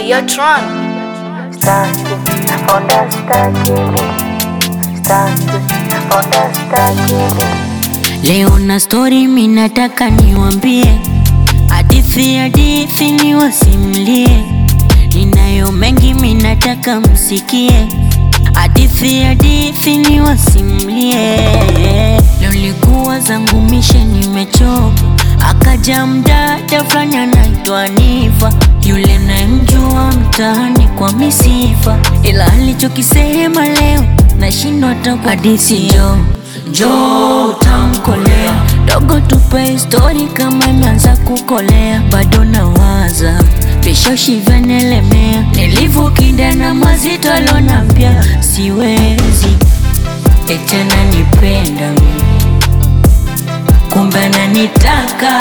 Hey, yo, Tron. Staki, onda staki mi Staki, onda staki mi Leo na story minataka niwambie, hadithi hadithi niwasimlie, ninayo mengi minataka msikie, hadithi hadithi niwasimlie. Leo likuwa zangu mishe nimechoka, akaja mdada fulani anaitwa Nifa, yule namjua mtaani kwa misifa, ila alichokisema leo nashindwa hata kwa hadithi jo jo utamkolea dogo, tupe histori kama imeanza kukolea, bado nawaza vishoshi vyanelemea, nilivyokinda na mazito alonambia siwezi etena nipenda mi kumbe ananitaka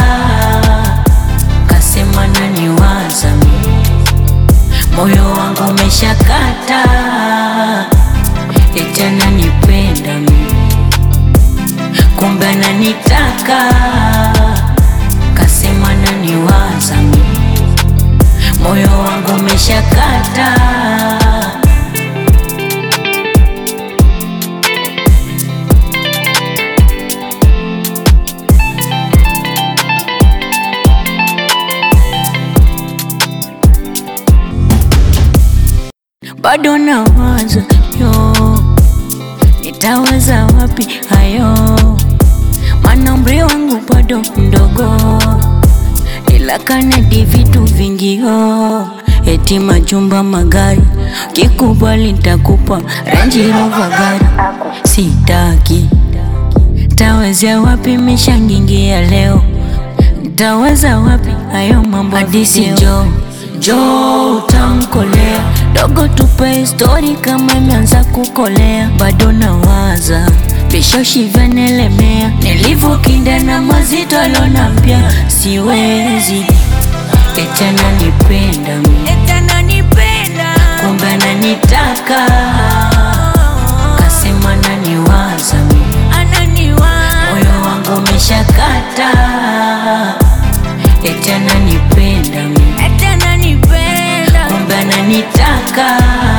kasema naniwaza mi moyo wangu umeshakata etena nipenda mi kumbe ananitaka kasema naniwaza mi moyo wangu umeshakata bado nawaza yo nitaweza wapi hayo maana umri wangu bado mdogo ila kanadi vitu vingio eti majumba magari kikubali ntakupa Range Rover gari sitaki tawezea wapi mishangingia leo Taweza wapi hayo mambo hadisi jo jo utamkolea dogo, tupe histori kama imeanza kukolea, bado nawaza vishoshi vyanelemea, nilivyokinda na mazito alonambia siwezi etana nipenda mi kumbe ananitaka kasema naniwaza mi moyo wangu umeshakata eti ananipenda mi kumbe ananitaka